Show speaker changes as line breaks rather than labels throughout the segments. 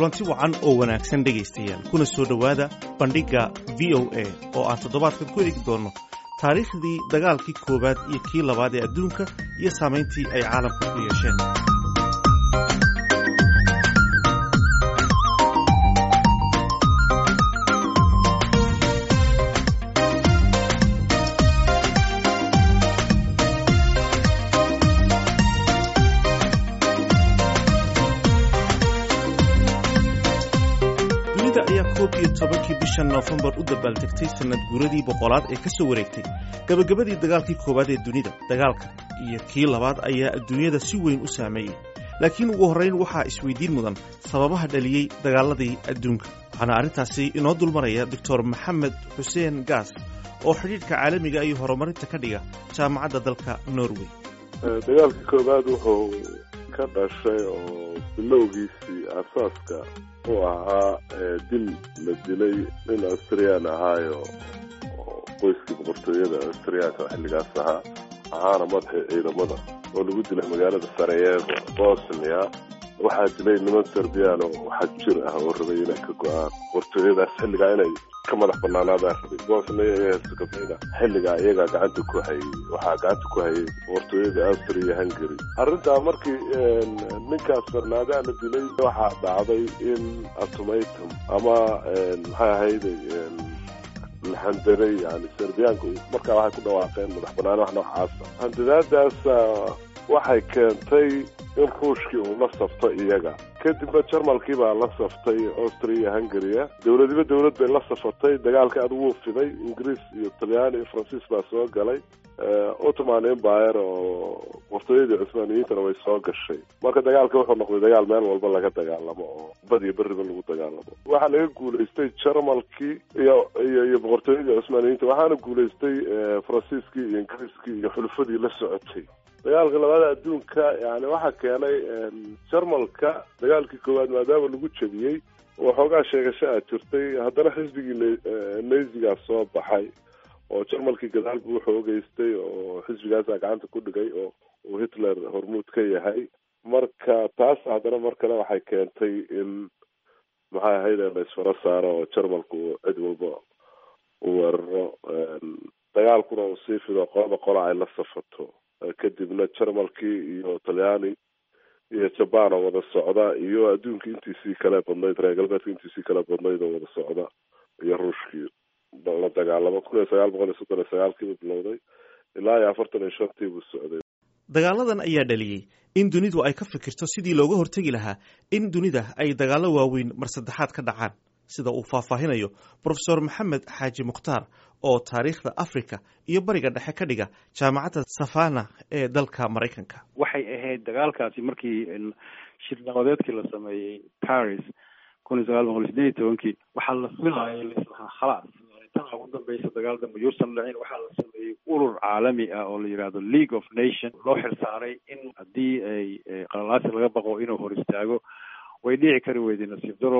kulanti wacan oo wanaagsan dhegaystayaal kuna soo dhowaada bandhigga v o a oo aan toddobaadkan ku eegi doonno taariikhdii dagaalkii koowaad iyo kii labaad ee adduunka iyo saamayntii ay caalamka ku yeesheen dunida ayaa koob iyo tobankii bisha noofembar u dabbaaltegtay sannad guuradii boqolaad ee ka soo wareegtay gabagabadii dagaalkii koowaad ee dunida dagaalka iyo kii labaad ayaa adduunyada si weyn u saameeyey laakiin ugu horrayn waxaa isweydiin mudan sababaha dhaliyey dagaaladii adduunka waxaana arrintaasi inoo dulmaraya doctor maxamed xuseen gaas oo xidhiidhka caalamiga iyo horumarinta ka dhiga jaamacadda dalka norway
dagaalkii koowaad wuxuu ka dhashay oo bilowgiisii asaaska u ahaa dil la dilay nin austriyaan ahaayo oo qoyskii boqortooyada austriyaanka xilligaas ahaa ahaana madaxii ciidamada oo lagu dilay magaalada sarayevo bosnia waxaa dilay niman serbiyaan oo xag jir ah oo rabay inay ka go-aan boqortooyadaas xilligaa inay ka madax banaanaadaan rabay bosnia iyo herzegovina xilligaa iyagaa gacanta ku hayay waxaa gacanta ku hayay boqortooyada austria iyo hungary arrintaa markii ninkaas farnaadaha la dilay waxaa dhacday in atomatum ama maxay ahayday laxandaray yani serbiyaanku markaa waxay ku dhawaaqeen madax banaani wax noocaasa handadaadaas waxay keentay in ruushkii uu la safto iyaga kadibna jarmalkii baa la saftay austria iyo hungaria dowladiba dowlad bay la safatay dagaalka ad wuu fiday ingiriis iyo talyaani iyo faransiis baa soo galay ottoman empire oo boqortooyadii cusmaaniyiintana way soo gashay marka dagaalka wuxuu noqday dagaal meel walba laga dagaalamo oo bad iyo beriba lagu dagaalamo waxaa laga guulaystay jarmalkii iyo iyo iyo boqortooyadii cusmaaniyiinta waxaana guulaystay faransiiskii iyo ingiriiskii iyo xulufadii la socotay dagaalka labaada adduunka yani waxaa keenay jarmalka dagaalkii koowaad maadaama lagu jebiyey oo xoogaa sheegasho a jirtay haddana xisbigii neysigaa soo baxay oo jarmalkii gadaal buu xoogeystay oo xisbigaasaa gacanta ku dhigay oo uu hitler hormuud ka yahay marka taas haddana mar kale waxay keentay in maxay ahayd la isfaro saaro oo jarmalku cid walba u weeraro dagaalkuna uu sii fido qolaba qola ay la safato kadibna jarmalkii iyo talyaani iyo jabaan oo wada socda iyo adduunka intiisii kale badnayd reer galbeedka intiisii kale badnayd oo wada socda iyo ruushkii la dagaalamo kun iyo sagaal boqol iyo soddon iyo sagaalkiibu bilowday ilaa iyo afartan iyo shantii buu socday
dagaaladan ayaa dhaliyey in dunidu ay ka fikirto sidii looga hortegi lahaa in dunida ay dagaallo waaweyn mar saddexaad ka dhacaan sida uu faahfaahinayo profesor maxamed xaaji mukhtaar oo taariikhda africa iyo bariga dhexe ka dhiga jaamacadda savana ee dalka maraykanka
waxay ahayd dagaalkaasi markii shir nabadeedkii la sameeyey paris kun iyo sagaal boqol sideed iyo tobankii waxaa la filayay laislahaa khalaas tan ugu dambeysa dagaal dambe yuusan dhicin waxaa la sameeyey urur caalami ah oo la yidhahdo league of nation loo xilsaaray in haddii ay qalalaasi laga baqo inuu hor istaago way dhici kari weyday nasiib daro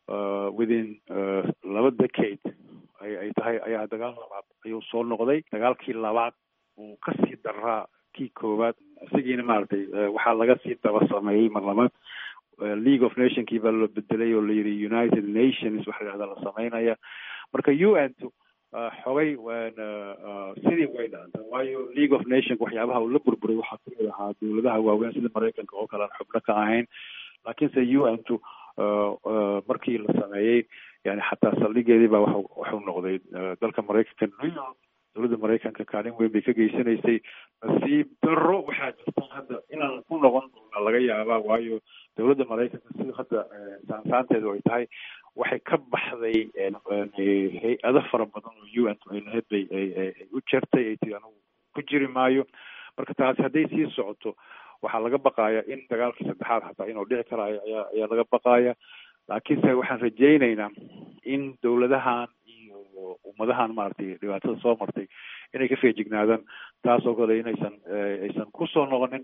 within laba decade ay ay tahay ayaa dagaal labaad ayuu soo noqday dagaalkii labaad uu kasii daraa kii koowaad isagiina maaragtay waxaa laga sii daba sameeyey mar labaad league of nationkii baa loo bedelay oo layidhi united nations waxa la yidhahda la sameynaya marka u n t xogay sidii way dhaantay waayo league of nationka waxyaabaha uu la burburay waxaa kamid ahaa dowladaha waaweyn sida maraykanka oo kale aan xubno ka ahayn laakiinse u n t markii la sameeyey yani xataa saldhigeedii baa wa waxuu noqday dalka maraykanka new york dowladda maraykanka kaalin weyn bay ka geysanaysay nasiib daro waxaa jirta hadda inaan ku noqon doona laga yaabaa waayo dowladda maraykanka sida hadda saansaanteedu ay tahay waxay ka baxday hay-ado fara badan oo u n ay lahayd bay ay u jertay ay tii anugu ku jiri maayo marka taasi hadday sii socoto waxaa laga baqaya in dagaalkii saddexaad hataa inuu dhici karaayo ayaa ayaa laga baqaya laakiinse waxaan rajaynaynaa in dowladahan iyo ummadahan maaragtay dhibaatada soo martay inay ka feejignaadaan taas oo kale inaysan aysan kusoo noqonin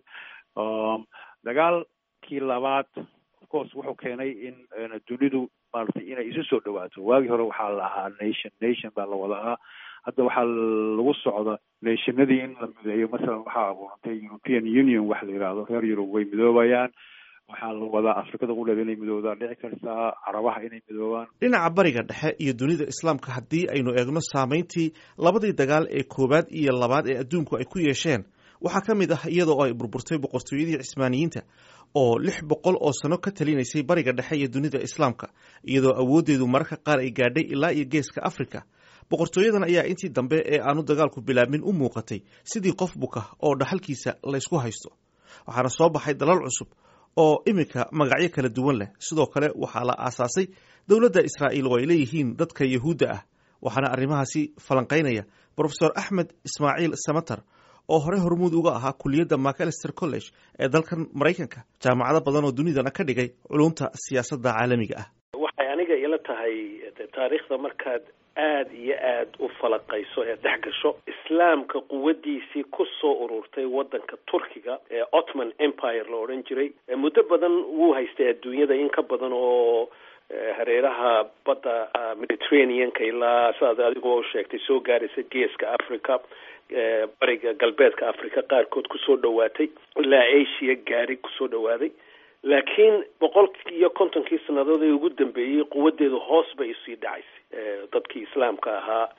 dagaalkii labaad of course wuxuu keenay in dunidu maaragtay inay isu soo dhawaato waagii hore waxaa la ahaa nation nation baa la wada ahaa hadda waxaa lagu socda nationadii in la mideeyo masalan waxaa abuurantay european union waxa la yidhaahdo reer yurub way midoobayaan waxaa la wadaa afrikada quleed inay midoobdaan dhici kartaa carabaha inay midoobaan
dhinaca bariga dhexe iyo dunida islaamka haddii aynu eegno saameyntii labadii dagaal ee koowaad iyo labaad ee adduunku ay ku yeesheen waxaa ka mid ah iyadoo ay burburtay boqortooyadii cismaaniyiinta oo lix boqol oo sano ka talinaysay bariga dhexe iyo dunida islaamka iyadoo awooddeedu mararka qaar ay gaadhay ilaa iyo geeska afrika boqortooyadan ayaa intii dambe ee aanu dagaalku bilaabmin u muuqatay sidii qof buka oo dhaxalkiisa laysku haysto waxaana soo baxay dalal cusub oo iminka magacyo kala duwan leh sidoo kale waxaa la aasaasay dowladda israa'iil oo ay leeyihiin dadka yahuudda ah waxaana arrimahaasi falanqaynaya brofesor axmed ismaaciil samater oo hore hormuud uga ahaa kuliyadda macalister college ee dalkan maraykanka jaamacado badan oo dunidana ka dhigay culumta siyaasadda caalamiga ah
waxay aniga ila tahay taariikhda markaad aada iyo aada u falaqayso ee dhex gasho islaamka quwadiisii ku soo ururtay waddanka turkiga ee ottoman empire la odhan jiray muddo badan wuu haystay adduunyada in ka badan oo hareeraha badda mediterraneanka ilaa sidaad adigoo sheegtay soo gaaraysa geeska africa bariga galbeedka africa qaarkood kusoo dhawaatay ilaa asia gaari kusoo dhawaaday laakiin boqol iyo kontonkii sannadood ee ugu dambeeyey quwadeedu hoos bay usii dhacaysay dadkii islaamka ahaa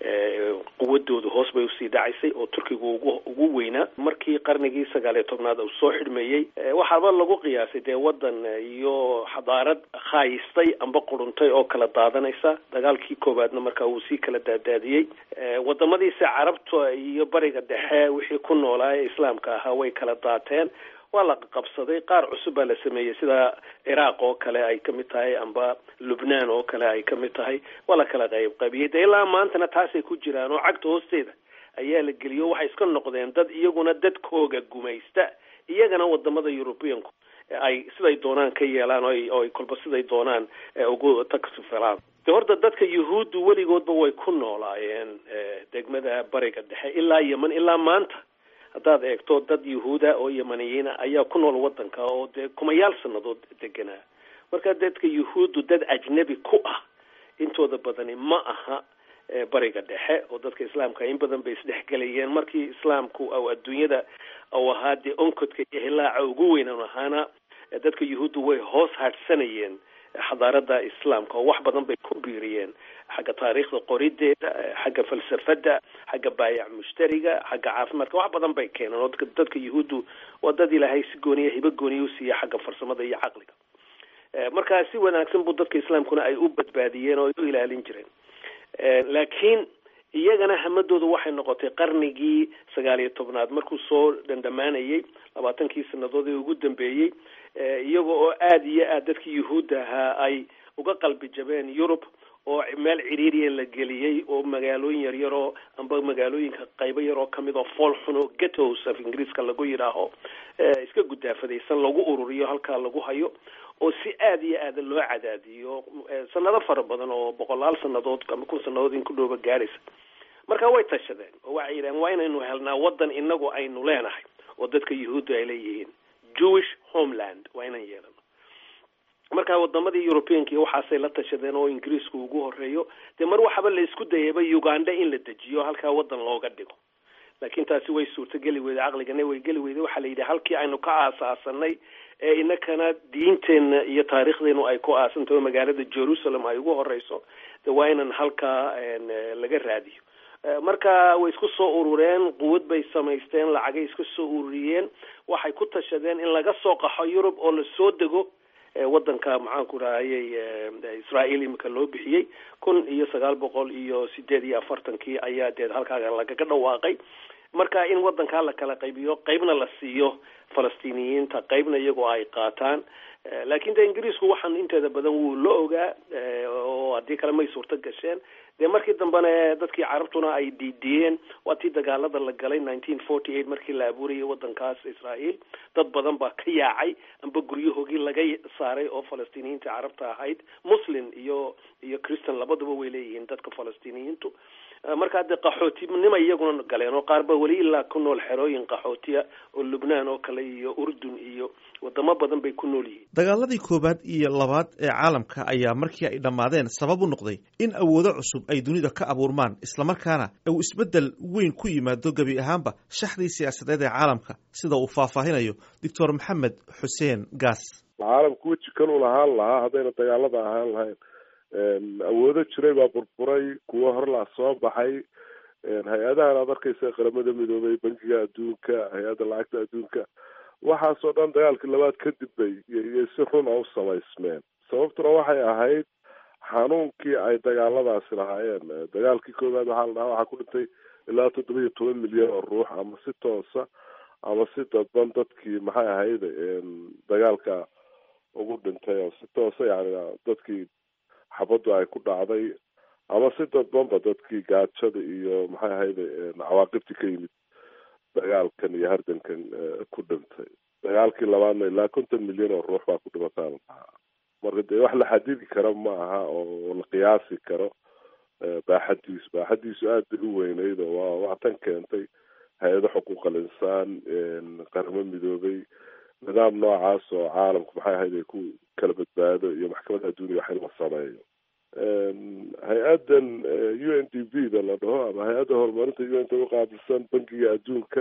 quwadoodu hoos bay usii dhacaysay oo turkiga ugu ugu weynaa markii qarnigii sagaal iyo tobnaad uu soo xidhmeeyey waxaaba lagu qiyaasay dee waddan iyo xadaarad khaayistay amba quruntay oo kala daadanaysa dagaalkii koowaadna markaa wuu sii kala daadaadiyey wadamadiisa carabta iyo bariga dhexe wixii ku noolaa ee islaamka ahaa way kala daateen waa la qabsaday qaar cusub baa la sameeyey sida ciraaq oo kale ay ka mid tahay amba lubnaan oo kale ay ka mid tahay waa la kala qayb qaybiyey de ilaa maantana taasay ku jiraan oo cagta hoosteeda ayaa la geliyo waxay iska noqdeen dad iyaguna dadkooga gumaysta iyagana wadamada europeanku ay siday doonaan ka yeelaan oo ay kolba siday doonaan ugu taksifilaan de horta dadka yuhuuddu weligoodba way ku noolaayeen degmada bariga dhexe ilaa yeman ilaa maanta haddaad eegto dad yuhuuda oo yamaniyiina ayaa ku nool waddanka oo dee kumayaal sannadood deganaa marka dadka yuhuuddu dad ajnebi ku ah intooda badani ma aha bariga dhexe oo dadka islaamka in badan bay isdhexgelayeen markii islaamku aw adduunyada ou ahaa dee onkodka iyo hilaaca ugu weynan ahaana dadka yuhuuddu way hoos hadhsanayeen xadaarada islaamka oo wax badan bay ku biiriyeen xagga taariikhda qorideeda xagga falsafada xagga baayac mushtariga xagga caafimaadka wax badan bay keeneen oo dadka yuhuuddu waa dad ilaahay si gooniya hibo gooniya u siiya xagga farsamada iyo caqliga markaa si wanaagsan buu dadka islaamkuna ay u badbaadiyeen oo ay u ilaalin jireen laakiin iyagana hamadoodu waxay noqotay qarnigii sagaal iyo tobnaad markuu soo dhandhamaanayey labaatankii sanadood ee ugu dambeeyey iyaga oo aada iyo aad dadkii yuhuudda ahaa ay uga qalbi jabeen yurub oo meel ciriiriya la geliyey oo magaalooyin yaryaroo amba magaalooyinka qaybo yaroo kamid oo fool xun oo ghettos af ingiriiska lagu yidhaaho iska gudaafadaysan lagu ururiyo halkaa lagu hayo oo si aada iyo aada loo cadaadiyo sanado fara badan oo boqolaal sanadood ama kun sanadood in ku dhooba gaaraysa marka way tashadeen oo waxay yidhahen waa inaynu helnaa waddan inagu aynu leenahay oo dadka yuhuudda ay leeyihiin jewish homeland waa inaan yeelano marka wadamadii europeanka iyo waxaasay la tashadeen oo ingiriisku ugu horeeyo dee mar waxaba la isku dayaba uganda in la dejiyo halkaa waddan looga dhigo laakiin taasi way suurtogeli weyday caqligana way geli weyday waxaa la yidhi halkii aynu ka aasaasanay ee inakana diinteenna iyo taariikhdeenu ay ku aasantaho magaalada jerusalem ay ugu horeyso de waa inan halkaa laga raadiyo marka way isku soo urureen quwad bay samaysteen lacagay iska soo ururiyeen waxay ku tashadeen in laga soo qaxo yurub oo lasoo dego waddanka maxaanku rahayey israael imika loo bixiyey kun iyo sagaal boqol iyo sideed iyo afartankii ayaa dee halkaa lagaga dhawaaqay marka in waddankaa la kala qaybiyo qeybna la siiyo falastiiniyiinta qeybna iyagoo ay qaataan laakiin de ingiriisku waxaan inteeda badan wuu la ogaa oo haddii kale may suurto gasheen dee markii dambena dadkii carabtuna ay diidiyeen waa tii dagaalada la galay nineteen forty eight markii la abuurayay waddankaas israael dad badan baa ka yaacay amba guryahoogii laga saaray oo falastiiniyiinta carabta ahayd muslim iyo iyo christian labaduba way leeyihiin dadka falastiiniyiintu markaa dee qaxootinima iyaguna galeen oo qaar ba weli ilaa ku nool xerooyin qaxootiya oo lubnaan oo kale iyo urdun iyo wadamo badan bay ku nool yihiin
dagaaladii koowaad iyo labaad ee caalamka ayaa markii ay dhammaadeen sabab u noqday in awoodo cusub ay dunida ka abuurmaan islamarkaana uu isbeddel weyn ku yimaado gebi ahaanba shaxdii siyaasadeed ee caalamka sida uu faahfaahinayo doctor maxamed xuseen gaas
caalamku weji kaluu lahaan lahaa haddayna dagaalada ahaan lahayn awoodo jiray baa burburay kuwo horlaa soo baxay hay-adahan aad arkeysa qaramada midoobay bankiga adduunka hay-adda lacagta adduunka waxaasoo dhan dagaalkii labaad kadib bay iyo si run a u samaysmeen sababtuna waxay ahayd xanuunkii ay dagaaladaasi lahaayeen dagaalkii koowaad waxaa la dhahaa waxaa ku dhintay ilaa toddoba iyo toban milyan oo ruux ama si toosa ama si dadban dadkii maxay ahayd dagaalka ugu dhintay oo si toosa yani dadkii xabaddu ay ku dhacday ama si dadbanba dadkii gaajada iyo maxay ahayd cawaaqibtii ka yimid dagaalkan iyo hardankan ku dhintay dagaalkii labaadna ilaa konton milyan oo ruux baa ku dhimataa la dhahaa marka dee wax la xadidi karo ma aha oo la qiyaasi karo baaxadiisu baaxadiisu aad bay u weyneyd oo waa waa tan keentay hay-ado xuquuqal insaan qaramo midoobay nidaam noocaas oo caalamku maxay ahayd ay ku kala badbaado iyo maxkamadda adduuniya wax in la sameeyo hay-addan u n d b da la dhaho ama hay-adda horumarinta u n t uqaabilsan bankiga adduunka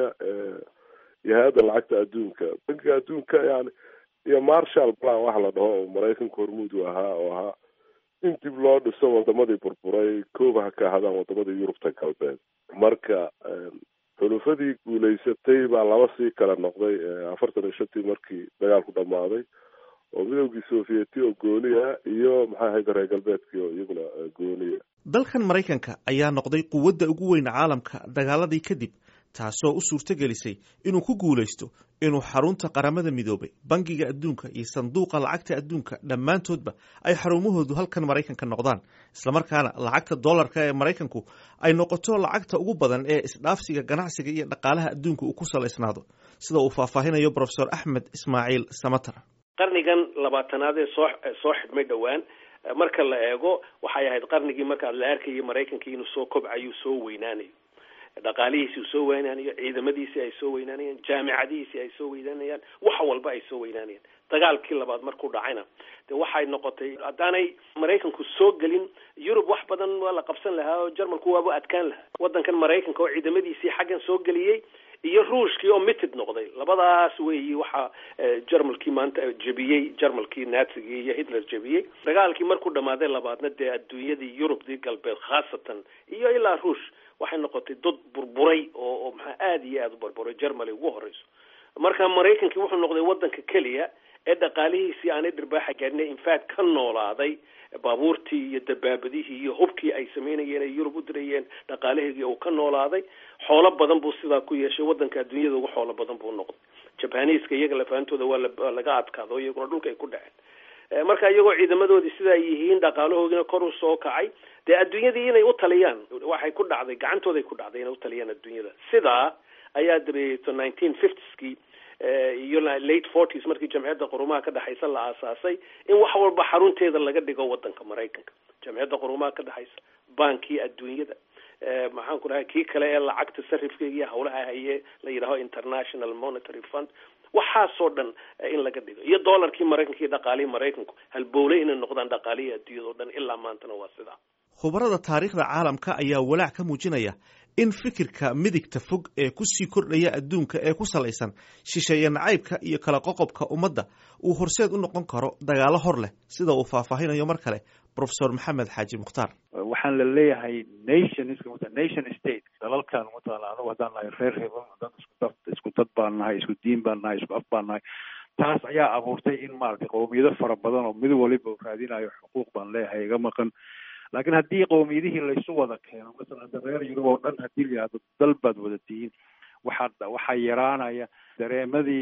iyo hay-adda lacagta adduunka bankiga adduunka yani iyo marshall plan waxa la dhaho oo maraykanka hormuud u ahaa oo ahaa in dib loo dhiso wadamadii burburay kooba ha ka ahadaan wadamadii yurubta galbeed marka xulufadii guulaysatay baa laba sii kala noqday afartan iyo shantii markii dagaalku dhammaaday oo midowgii sovieti oo gooniya iyo maxay ahayd reer galbeedkii oo iyaguna gooniya
dalkan maraykanka ayaa noqday quwadda ugu weyn caalamka dagaaladii kadib taasoo u suurto gelisay inuu ku guulaysto inuu xarunta qaramada midoobay bangiga adduunka iyo sanduuqa lacagta adduunka dhammaantoodba ay xarumahoodu halkan maraykanka noqdaan islamarkaana lacagta dollarka ee maraykanku ay noqoto lacagta ugu badan ee isdhaafsiga ganacsiga iyo dhaqaalaha adduunka uu ku salaysnaado sida uu faahfaahinayo profesor axmed ismaaciil samater
qarnigan labaatanaad ee soo soo xidhmay dhowaan marka la eego waxay ahayd qarnigii markaa la arkayay maraykankii inuu soo kobcayo soo weynaanayo dhaqaalihiisi uu soo weynaanayo ciidamadiisii ay soo weynaanayaan jaamicadihiisii ay soo weynaanayaan wax walba ay soo weynaanayaan dagaalkii labaad markuu dhacayna de waxay noqotay haddaanay maraykanku soo gelin yurub wax badan waa la qabsan lahaa oo jarmalku waaba adkaan lahaa waddankan maraykanka oo ciidamadiisii xaggan soo geliyey iyo ruushkii oo mitid noqday labadaas weeyi waxaa jarmalkii maanta jebiyey jarmalkii naatsigii iyo hitler jebiyey dagaalkii markuu dhammaaday labaadna dee adduunyadii yurubdii galbeed khaasatan iyo ilaa ruush waxay noqotay dad burburay oo oo maxaa aada iyo aada u burburay germany ugu horeyso marka maraykankii wuxuu noqday waddanka keliya ee dhaqaalihiisii aanay dhirbaaxa gaadhin infact ka noolaaday baabuurtii iyo dabaabadihii iyo hubkii ay sameynayeen ay yurub u dirayeen dhaqaalaheedii uu ka noolaaday xoolo badan buu sidaa ku yeeshay waddanka adduunyada ugu xoolo badan buu noqday jabaniiska iyaga lafaantooda waa waa laga adkaado iyaguna dhulka ay ku dhaceen marka iyagoo ciidamadoodii sidaa yihiin dhaqaalahoodina kor u soo kacay dee adduunyadii inay u taliyaan waxay ku dhacday gacantooday ku dhacday inay u taliyaan adduunyada sidaa ayaa dabeeto nineteen fiftieskii iyo late forties markii jamciyadda qurumaha ka dhexaysa la aasaasay in wax walba xarunteeda laga dhigo waddanka maraykanka jamciyadda qurumaha ka dhexaysa bankii adduunyada maxaan ku dhahay kii kale ee lacagta sarifkeega iyo hawlaha haye la yidhaaho international monetary fund waxaasoo dhan in laga dhigo iyo dollarkii maraykanka iyo dhaqaalihii maraykanku halbowle inay noqdaan dhaqaalihii adduunyada o dhan ilaa maantana waa sidaa
khubarada taariikhda caalamka ayaa walaac ka muujinaya in fikirka midigta fog ee kusii kordhaya adduunka ee ku salaysan shisheeye nacaybka iyo kala qoqobka ummadda uu horseed u noqon karo dagaalo hor leh sida uu faahfaahinayo mar kale profesor maxamed xaaji mukhtaar
waxaan la leeyahay nationska nation state dalalkan mataqaana anagu haddaan nahay reer hebel dad isku dad isku dad baan nahay isku diin baan nahay isku af baan nahay taas ayaa abuurtay in maaragtay qowmiyado fara badan oo mid waliba uu raadinayo xuquuq baan leeyahay iga maqan laakiin haddii qowmiyadihii laysu wada keeno masalan hadda reer yurub oo dhan haddii la yihahdo dal baad wada tihiin waxaa waxaa yaraanaya dareemadii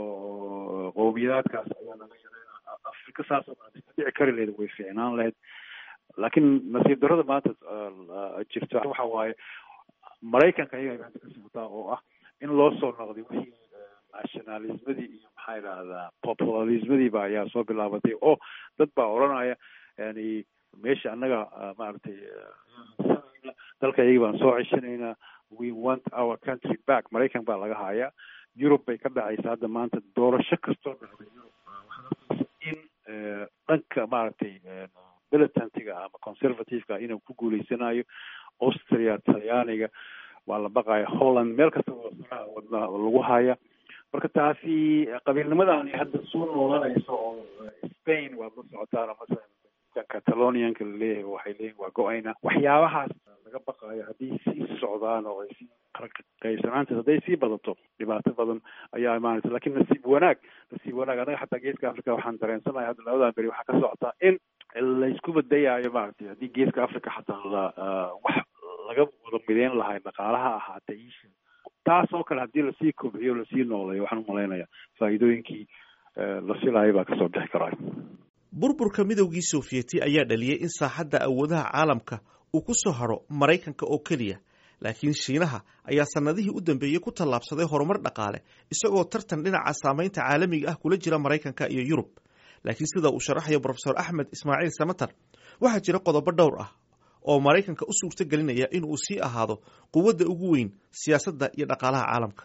oo qowmiyadaadkaas ayaa laga yareynaya afrika saas oo kale dhici kari lahayd way fiicnaan lahayd laakiin nasiib darrada maanta jirta waxa waaye maraykanka ayaga hadda ka socotaa oo ah in loo soo noqday wixii nationalismadii iyo maxaa idhahdaa populismadiiba ayaa soo bilaabatay oo dad baa odhanaya yani meesha annaga maaragtay dalka iyagi baan soo ceshanaynaa we want our country back maraykan baa laga hayaa yurub bay ka dhacaysa hadda maanta doorasho kastoo dhacday yurub waxaad arkaysa in dhanka maaragtay militantiga ama conservativeka inuu ku guuleysanayo austria talyaaniga waa la baqaya holland meel kasta wadna lagu haya marka taasi qabiilnimadani hadda soo noolanayso oo spain waad la socotaan masalan catalonianka laleeyahay waxay leeyihin waa go-ayna waxyaabahaas laga baqayo haddii sii socdaan oo ay sii qaybsanaantaas hadday sii badato dhibaato badan ayaa imaanaysa lakin nasiib wanaag nasiib wanaag anaga xataa geeska africa waxaan dareensanahay hadda labadan beri waxaa ka socotaa in laysku badayaayo maaragtay haddii geeska africa xataa la wax laga wada mideyn lahay dhaqaalaha ahaatay isha taas oo kale haddii lasii kobciyo lasii nooleeyo waxaan umalaynaya faa'iidooyinkii la filayo baa kasoo bixi karaayo
burburka midowgii sofiyeeti ayaa dhaliyey in saaxadda awoodaha caalamka uu ku soo hadho maraykanka oo keliya laakiin shiinaha ayaa sannadihii u dambeeyey ku tallaabsaday horumar dhaqaale isagoo tartan dhinaca saamaynta caalamiga ah kula jira maraykanka iyo yurub laakiin sida uu sharaxayo brofesor axmed ismaaciil samatar waxaa jira qodobo dhowr ah oo maraykanka u suurto gelinaya in uu sii ahaado quwadda ugu weyn siyaasadda iyo dhaqaalaha caalamka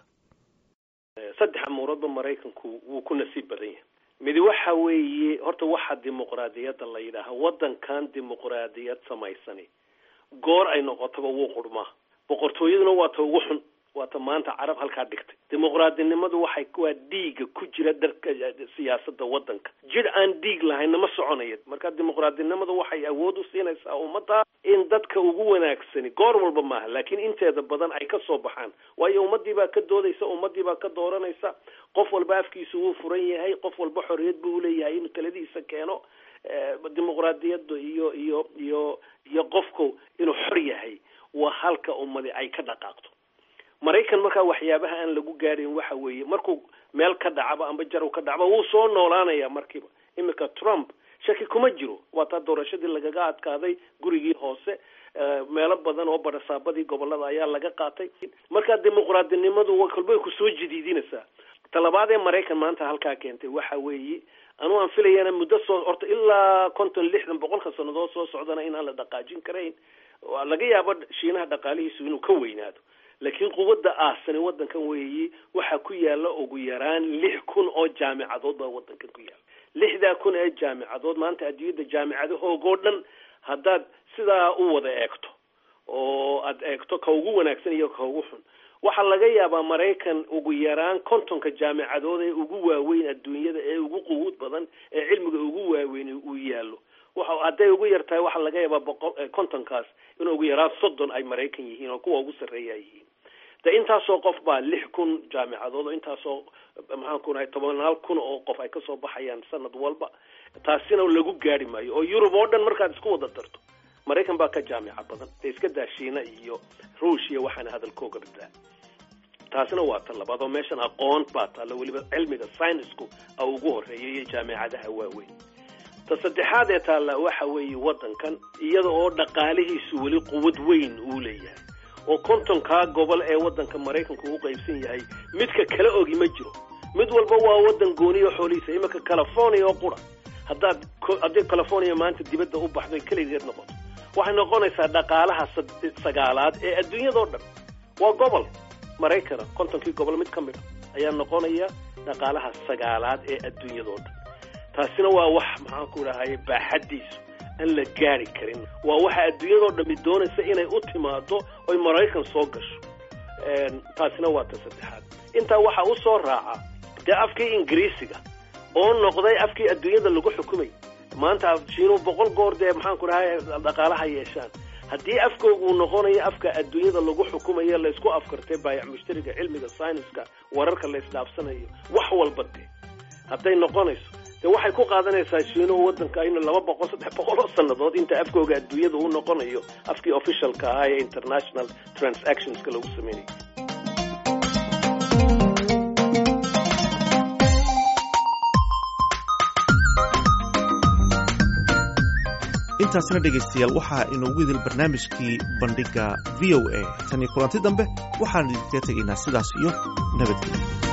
saddex amuuradba maraykanku wuu ku nasiib badan yahay midi waxa weeye horta waxa dimuqraadiyadda la yidhaaha waddankan dimuqraadiyad samaysani goor ay noqotaba wuu qurmaa boqortooyaduna waa ta ugu xun waa ta maanta carab halkaa dhigtay dimuqraadinimadu waxay waa dhiiga ku jira darka siyaasada waddanka jir aan dhiig lahayna ma soconaya marka dimuqraadinimadu waxay awood u siinaysaa ummadda in dadka ugu wanaagsani goor walba maaha laakiin inteeda badan ay ka soo baxaan waayo ummadii baa ka doodaysa ummadii baa ka dooranaysa qof walba afkiisu wuu furan yahay qof walba xorriyad buu uleeyahay inuu taladiisa keeno dimuqraadiyadda iyo iyo iyo iyo qofku inuu xor yahay waa halka ummadi ay ka dhaqaaqto maraykan markaa waxyaabaha aan lagu gaadhin waxa weeye markuu meel ka dhacaba amba jarow ka dhacba wuu soo noolaanaya markiiba iminka trump shaki kuma jiro waa taa doorashadii lagaga adkaaday gurigii hoose meelo badan oo barasaabadii gobolada ayaa laga qaatay markaa dimuqraadinimadu kolbay kusoo jadiidinaysaa talabaad ee maraykan maanta halkaa keentay waxa weeye anuu aan filayana muddo soo horta ilaa konton lixdan boqolka sannadood soo socdana inaan la dhaqaajin karayn laga yaabo shiinaha dhaqaalihiisu inuu ka weynaado laakiin quwadda aasani waddankan weeyi waxaa ku yaala ugu yaraan lix kun oo jaamicadood baa waddankan ku yaala lixdaa kun ee jaamicadood maanta adduunyadda jaamicadahoogoo dhan haddaad sidaa u wada eegto oo aad eegto ka ugu wanaagsan iyo ka ugu xun waxaa laga yaabaa maraykan ugu yaraan kontonka jaamicadood ee ugu waaweyn adduunyada ee ugu quwuud badan ee cilmiga ugu waaweyn uu yaallo waxa hadday ugu yar tahay waxaa laga yaabaa boqol kontonkaas in ugu yaraan soddon ay maraykan yihiin oo kuwa ugu sarreeya ay yihiin de intaasoo qof baa lix kun jaamicadood oo intaasoo maxaan ku nahay tobanaal kun oo qof ay kasoo baxayaan sanad walba taasina lagu gaari maayo oo yurub oo dhan markaad isku wada darto maraykan baa ka jaamica badan dee iska daa shiina iyo ruushia waxaana hadalkooga badaa taasina waa ta labaad oo meeshan aqoon baa taalla weliba cilmiga synisku a ugu horeeya iyo jaamicadaha waaweyn ta saddexaad ee taalla waxa weeye waddankan iyada oo dhaqaalihiisu weli quwad weyn uu leeyahay oo kontonkaa gobol ee waddanka maraykanku u qaybsan yahay midka kala ogi ma jiro mid walba waa waddan gooniyo xoolihiisa iminka california oo qura haddaad haddii california maanta dibadda u baxdo keligeed noqoto waxay noqonaysaa dhaqaalaha sagaalaad ee adduunyadao dhan waa gobol maraykana kontonkii gobol mid ka mid a ayaa noqonaya dhaqaalaha sagaalaad ee adduunyadao dhan taasina waa wax maxaan ku dhahay baaxaddiisu aan la gaari karin waa waxa adduunyadao dhami doonaysa inay u timaado oy maraykan soo gasho taasina waa ta saddexaad intaa waxaa u soo raaca dee afkii ingiriisiga oo noqday afkii adduunyada lagu xukumay maanta shiinuhu boqol goor dee maxaan ku dhahay dhaqaalaha yeeshaan haddii afkooga uu noqonayo afka adduunyada lagu xukumayo laysku afkartay baayac mushtariga cilmiga syniska wararka la isdhaafsanayo wax walba dee hadday noqonayso de waxay ku qaadanaysaa shiinuhu waddanka in laba boqol saddex boqol oo sannadood inta afkooga adduunyada uu noqonayo afkii officialka ahaa ee international transactionska lagu sameynayo
intaasna dhegaystayaal waxaa inoogu idil barnaamijkii bandhigga v o a tan iyo kulanti dambe waxaan idinkaga tegaynaa sidaas iyo nabadgelyo